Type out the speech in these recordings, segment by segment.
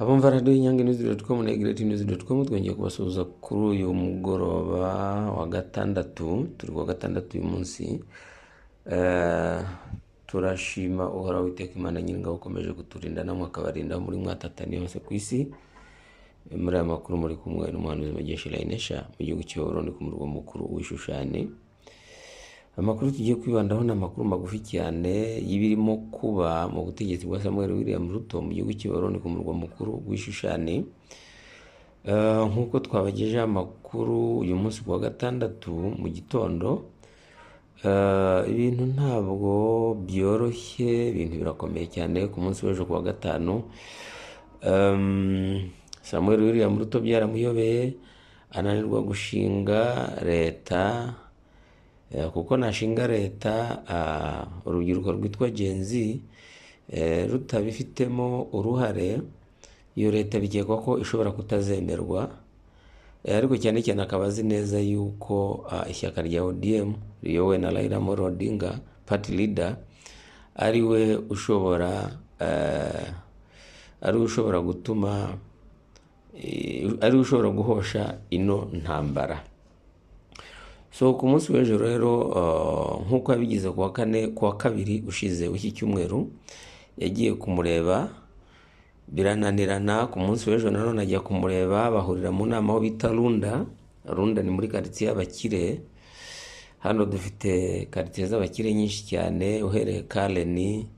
Abumva radiyo inyange nizi doti komu na egireti nizi doti komu twongeye kubasuhuza kuri uyu mugoroba wa gatandatu turi kuwa gatandatu uyu munsi Eh, turashima uhoraho witeka imana nyiringabo ukomeje kuturinda namwe akabarinda aho muri mwatataniye hose ku isi Eh, muri aya makuru muri kumwe n'umuhanuzi mugesha irayinesha mu gihugu cy'i Burundi ku murwa mukuru w'ishushane amakuru tugiye kwibandaho ni amakuru magufi cyane y'ibirimo kuba mu butegetsi bwa samuel william ruto mu gihugu cy'i Burundi ku murwa mukuru w'ishushane Eh, nk'uko twabagejeho amakuru uyu munsi ku wa gatandatu mu gitondo Eh, ibintu ntabwo byoroshye ibintu birakomeye cyane ku munsi w'ejo ku wa gatanu Em, samuel william ruto byaramuyobeye ananirwa gushinga leta Eh, kuko nashinga leta ah, urubyiruko rwitwa genzi rutabifitemo uruhare iyo leta bikekwa ko ishobora kutazemerwa Eh, ariko cyane cyane akaba azi neza yuko ah, ishyaka rya ODM riyobowe na Raila Amolo Odinga party leader ari we ushobora eh, ari we ushobora gutuma eh, ari we ushobora guhosha ino ntambara so ku munsi w'ejo rero uh, nk'uko yabigize ku wa kane ku wa kabiri ushize w'iki cyumweru yagiye kumureba birananirana ku munsi w'ejo nanone ajya kumureba bahurira mu nama aho bita runda runda ni muri karitsiye y'abakire hano dufite karitsiye z'abakire nyinshi cyane uhereye kareni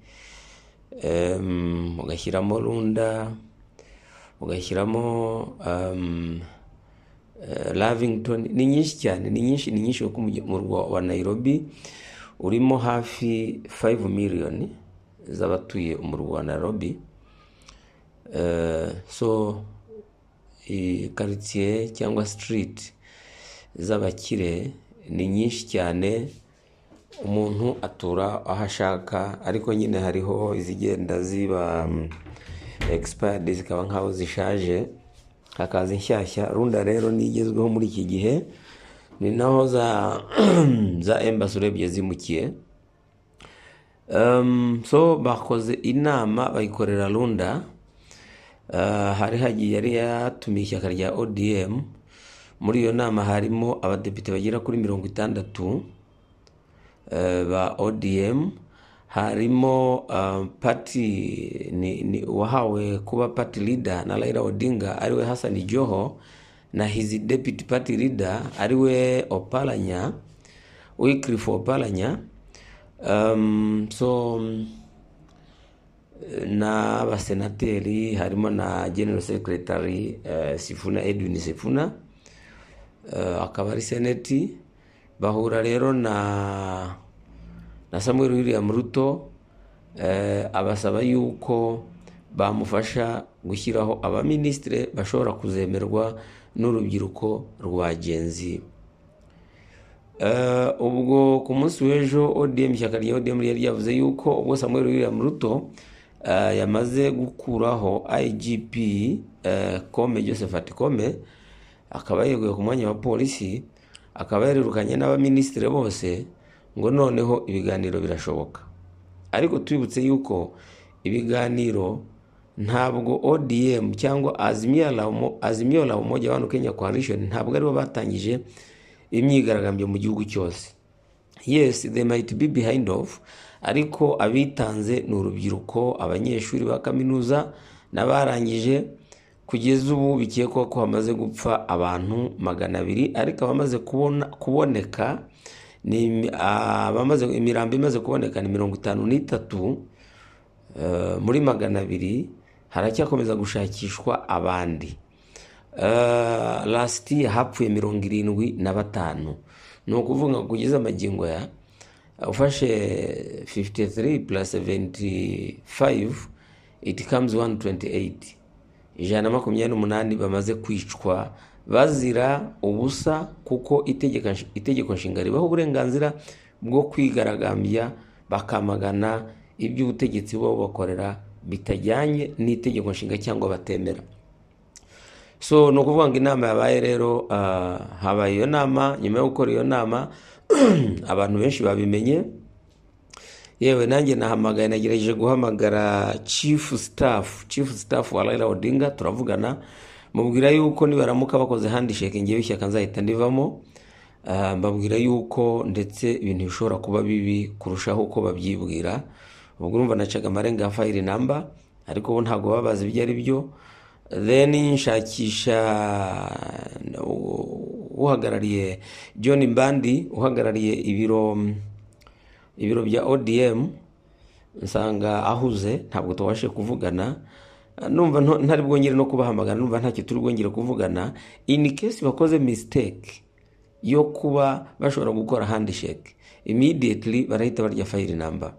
em, ugashyiramo runda ugashyiramo em, eh, Lavington ni nyinshi cyane ni nyinshi ni nyinshi kuko umujyi- umurwa wa Nairobi urimo hafi 5 miliyoni z'abatuye umurwa wa Nairobi Eh, so karitsiye cyangwa street z'abakire ni nyinshi cyane umuntu atura aho ashaka ariko nyine hariho izigenda ziba mm, expired zikaba nk'aho zishaje hakaza inshyashya runda rero niyo igezweho muri iki gihe ni naho za za embassy urebye zimukiye Um, so bakoze inama bayikorera runda Uh, hari hagiye yari yatumiye ishyaka rya odm muri iyo nama harimo abadepite bagera kuri mirongo itandatu uh, ba odm harimo uh, party ni, ni uwahawe kuba party leader na raila odinga ariwe hassan joho na his deputy party leader ariwe opalanya wycliffe opalanya um, so n'abasenateri harimo na general secretary eh, sifuna edwin sifuna eh, akaba ari seneti bahura rero na na samuel william ruto eh, abasaba yuko bamufasha gushyiraho abaminisitire bashobora kuzemerwa n'urubyiruko rwa genzi Eh, ubwo ku munsi w'ejo odm ishyaka rya odm ryari ryavuze yuko ubwo samuel william ruto eh, yamaze gukuraho igp eh, kome josephat kome akaba yeguye ku mwanya wa polisi akaba yarerukanye n'abaminisitiri bose ngo noneho ibiganiro birashoboka ariko tubibutse yuko ibiganiro ntabwo odm cyangwa azimio la umo- Azimio la umoja wano kenya coalition ntabwo aribo batangije imyigaragambyo mu gihugu cyose yes they might be behind of ariko abitanze ni urubyiruko abanyeshuri ba kaminuza n'abarangije kugeza ubu bikekwa ko hamaze gupfa abantu magana abiri ariko abamaze kubona, kuboneka ni imi- abamaze imirambo imaze kuboneka ni mirongo itanu n'itatu Eh, muri magana abiri haracyakomeza gushakishwa abandi Eh, lasiti hapfuye mirongo irindwi na batanu ni ukuvuga ngo kugeza amagingo aya eh, ufashe 53 plus 75 it comes 128 ijana na makumyabiri n'umunani bamaze kwicwa bazira ubusa kuko itegeko itegeko nshinga ribaha uburenganzira bwo kwigaragambya bakamagana iby'ubutegetsi bo bakorera bitajyanye n'itegeko nshinga cyangwa batemera so ni ukuvuga ngo inama yabaye rero ah, habaye iyo nama nyuma yo gukora iyo nama abantu benshi babimenye yewe nanjye nahamagaye nagerageje guhamagara chief staff chief staff wa Raila Odinga turavugana mubwira yuko nibaramuka bakoze handshake ngewe ishyaka nzahita ndivamo Ah, mbabwira yuko ndetse ibintu bishobora kuba bibi kurushaho uko babyibwira ubwo urumva nacaga amarenga ya fayiri namba ariko ubu ntabwo baba bazi ibyo ari byo then nshakisha uh, uhagarariye john mbandi uhagarariye ibiro ibiro bya odm nsanga ahuze ntabwo tubashe kuvugana numva nto- ntari bwongere no kubahamagara numva ntacyo turi bwongere kuvugana in case bakoze mistake yo kuba bashobora gukora handshake immediately barahita barya fayiri namba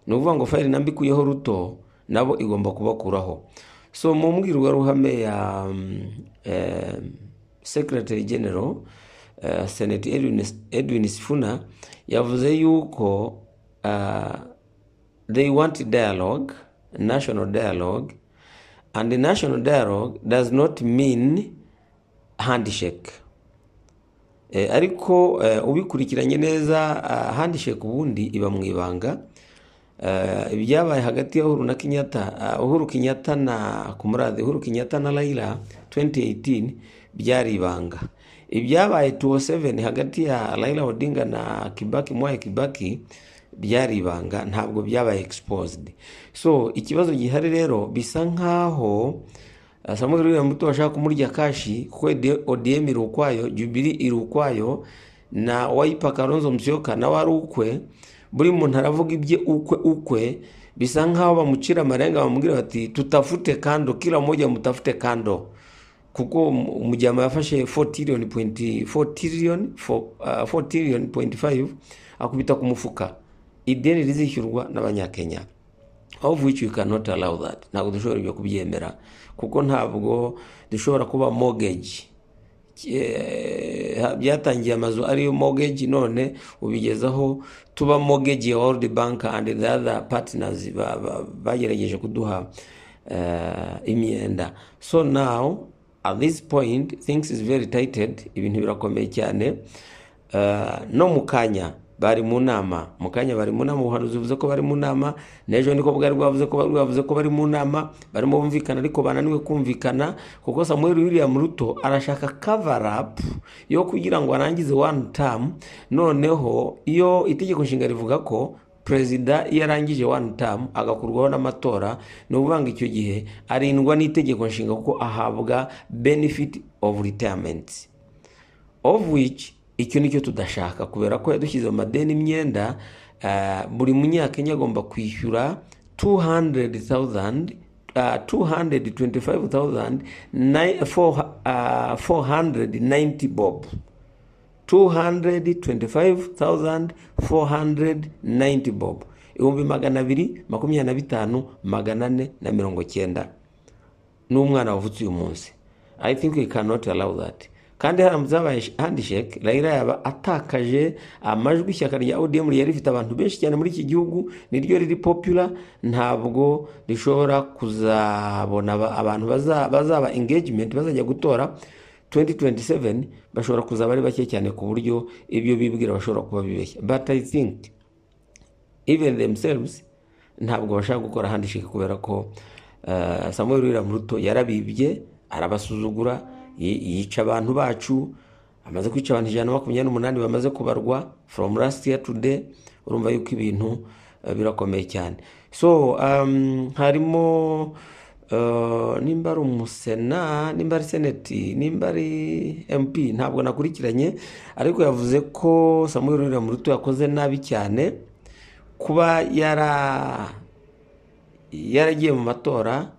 ni ukuvuga ngo fayiri namba ikuyeho ruto nabo igomba kubakuraho so mu mbwirwaruhame ya mm, eh, secretary general eh, senate edwin, edwin sifuna yavuze yuko ah, they want dialogue national dialogue and the national dialogue does not mean handshake Eh, ariko eh, ubikurikiranye neza ah, handshake ubundi iba mu ibanga Eh, ibyabaye hagati ya uhuru na kenyatta ah, uhuru kenyatta na kumurade uhuru kenyatta na raila 2018 byari ibanga ibyabaye 207 hagati ya raila odinga na kibaki mwaye kibaki byari ibanga ntabwo byabaye exposed so ikibazo gihari rero bisa nkaho Uh, Samuel William Ruto bashaka kumurya kashi kuko ED- ODM iri ukwayo Jubilee iri ukwayo na Wiper Kalonzo Musyoka nawe ari ukwe buri muntu aravuga ibye ukwe ukwe bisa nkaho bamucira amarenga bamubwira bati tutafute kando kila mmoja mtafute kando kuko mu- mujyama yafashe 4 trillion point 4 trillion for, uh, 4 trillion point 5 akubita ku mufuka ideni rizishyurwa n'abanyakenya of which you cannot allow that ntabwo dushobora ibyo kubyemera kuko ntabwo dushobora kuba mortgage Eh, byatangiye amazu ariyo mortgage none ubigezaho tuba mortgage ya world bank and the other partners ba- ba- bagerageje kuduha eh, imyenda so now at this point things is very tighted ibintu birakomeye cyane Uh, no mu kanya bari mu nama mu kanya bari mu nama ubuhanuzi buvuze ko bari mu nama n'ejo niko bwari bwavuze ko bari bwavuze ko bari mu nama barimo bumvikana ariko bananiwe kumvikana kuko samuel william ruto arashaka cover up yo kugira ngo arangize one term noneho iyo itegeko nshinga rivuga ko perezida iyo arangije one term agakurwaho n'amatora ni ukuvuga ngo icyo gihe arindwa n'itegeko nshinga kuko ahabwa benefit of retirement of which icyo nicyo tudashaka kubera ko yadushyize mu madeni imyenda ah, buri munyakenya agomba kwishyura 200,000 ah, 225,000 ni- four- ah, 490 bob 225,490 bob ibihumbi magana abiri makumyabiri na bitanu magana ane na mirongo cyenda n'umwana wavutse uyu munsi i think we cannot allow that kandi haramutse habaye handshake rayira yaba atakaje amajwi ishyaka rya odm ryari rifite abantu benshi cyane muri iki gihugu niryo riri popular ntabwo rishobora kuzabona aba- abantu baza- bazaba engagement bazajya gutora 2027 bashobora kuzaba ari bake cyane ku buryo ibyo bibwira bashobora kuba bibeshya but i think even themselves ntabwo bashaka gukora handshake kubera ko uh, samuel william ruto yarabibye arabasuzugura yi- yica abantu bacu amaze kwica abantu ijana na makumyabiri n'umunani bamaze kubarwa from last year to day urumva yuko ibintu uh, birakomeye cyane so um, harimo uh, nimba ari umusena nimba ari seneti nimba ari mp ntabwo nakurikiranye ariko yavuze ko samuel william ruto yakoze nabi cyane kuba yara yaragiye mu matora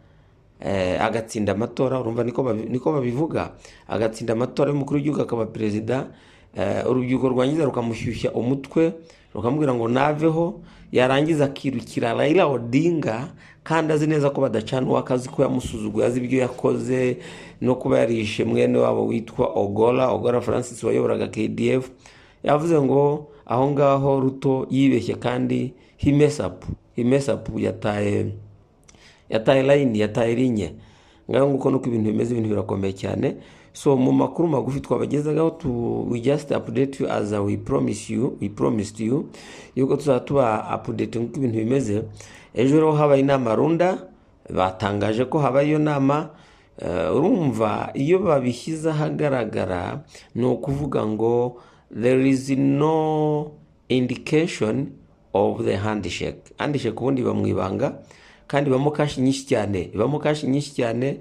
eh, agatsinda amatora urumva niko babi- niko babivuga agatsinda amatora y'umukuru w'igihugu akaba perezida eh, urubyiruko rwangiza rukamushyushya umutwe rukamubwira ngo naveho yarangiza akirukira Raila Odinga kandi azi neza ko badacana uwakazi ko yamusuzuguye azi ibyo yakoze no kuba yarishe mwene wabo witwa Ogola Ogola Francis wayoboraga KDF yavuze ngo aho ngaho Ruto yibeshye kandi he mess up he mess up yataye yataye layini yataye linye ngaho nguko nuko ibintu bimeze ibintu birakomeye cyane so mu makuru magufi twabagezagaho tu we just update you as we promise you we promised you yuko tuzaba tuba update uko ibintu bimeze ejo rero habaye inama runda batangaje ko habaye iyo nama Eh, urumva iyo babishyize ahagaragara ni ukuvuga ngo there is no indication of the handshake handshake ubundi iba mu ibanga kandi ibamo kashi nyinshi cyane ibamo kashi nyinshi cyane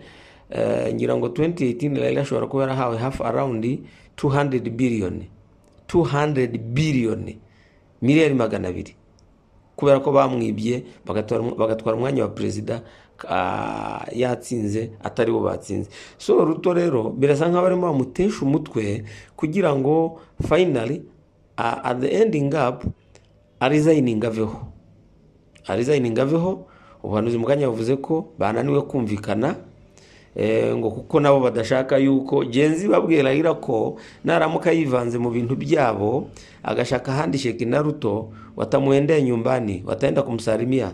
eh, ngira ngo 2018 Raila ashobora kuba yarahawe half around 200 billion 200 billion miliyari magana abiri kubera ko bamwibye bagatwara- bagatwara umwanya wa perezida ah, yatsinze atari bo batsinze so ruto rero birasa nk'aho barimo bamutesha umutwe kugira ngo finally ah, at the ending up arizayininga aveho arizayininga aveho ubuhanuzi mu kanya yavuze ko bananiwe kumvikana eh, ngo kuko nabo badashaka yuko genzi babwira Raila ko naramuka yivanze mu bintu byabo agashaka ahandi sheki na ruto watamuendea nyumbani wataenda kumsalimia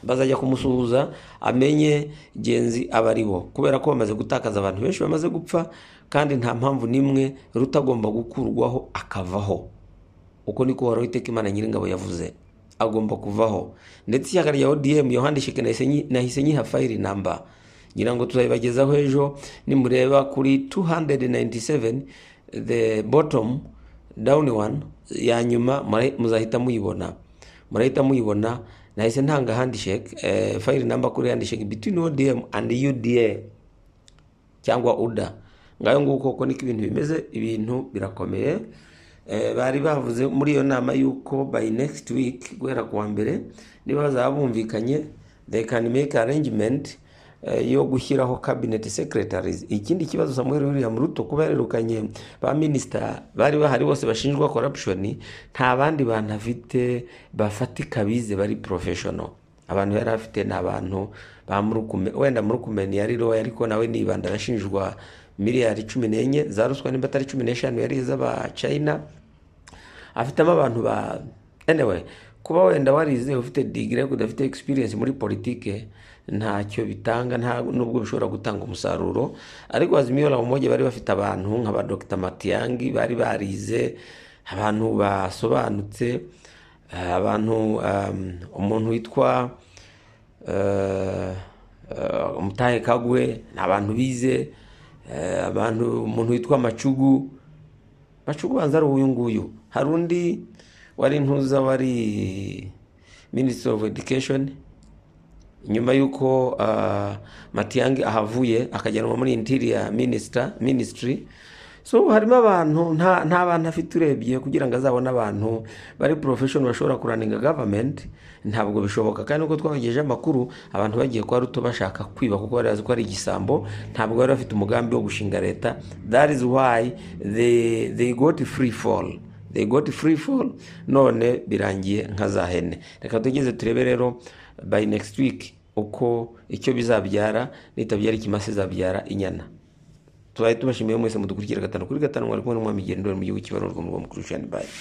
bazajya kumusuhuza amenye genzi abari bo kubera ko bamaze gutakaza abantu benshi bamaze gupfa kandi nta mpamvu n'imwe ruto agomba gukurwaho akavaho uko niko uhoraho iteka imana nyiringabo yavuze agomba kuvaho ndetse ishyaka rya odm yohandishike nahise nyi- nahise nyiha fayiri namba ngira ngo tuzabibagezaho ejo nimureba kuri 297 the bottom down one ya nyuma mura- muzahita muyibona murahita muyibona nahise ntanga handisheke eh, fayiri namba kuri handisheke between odm and uda cyangwa uda ngayo nguko uko niko ibintu bimeze ibintu birakomeye Eh, bari bavuze muri iyo nama yuko by next week guhera kuwa mbere niba bazaba bumvikanye they can make arrangement eh, yo gushyiraho cabinet secretaries ikindi kibazo Samuel William Ruto kuba yarerukanye ba minister bari bahari bose bashinjwa corruption nta bandi bantu afite bafatika bize bari professional abantu yari afite ni abantu ba murukume wenda murukumeni yari roya ariko nawe nibanda arashinjwa miliyari cumi n'enye za ruswa nimba atari cumi n'eshanu yari iz'abacayina afitemo abantu ba anyway kuba wenda warize ufite digire ariko udafite experience muri politike ntacyo bitanga nta nubwo bishobora gutanga umusaruro ariko Azimio la Umoja bari bafite abantu nka ba Dr Matiangi bari barize abantu basobanutse eh, abantu um, umuntu witwa eh, eh, umutahe kagwe ni abantu bize eh, abantu umuntu witwa macugu macugu banza ari uyu nguyu hari undi wari ntuza wari minisitiri ofu edikesheni nyuma y'uko uh, matiyangi ahavuye akajyanwa muri interior minister ministry so harimo abantu nta nta bantu afite urebye kugira ngo azabone abantu bari profession bashobora kuraninga government ntabwo bishoboka kandi uko twabagejeje amakuru abantu bagiye kwa ruto bashaka kwiba kuko bari bazi ko ari igisambo ntabwo bari bafite umugambi wo gushinga leta that is why they, they got free fall they got free fall none birangiye nka za hene reka tugeze turebe rero by next week uko icyo bizabyara nitabyara ikimasa izabyara inyana tubaye tubashimiye mwese mudukurikira gatanu kuri gatanu mwari kumwe n'umwami gendo mu gihugu kibarurwa mu rwa mukuru shani bayi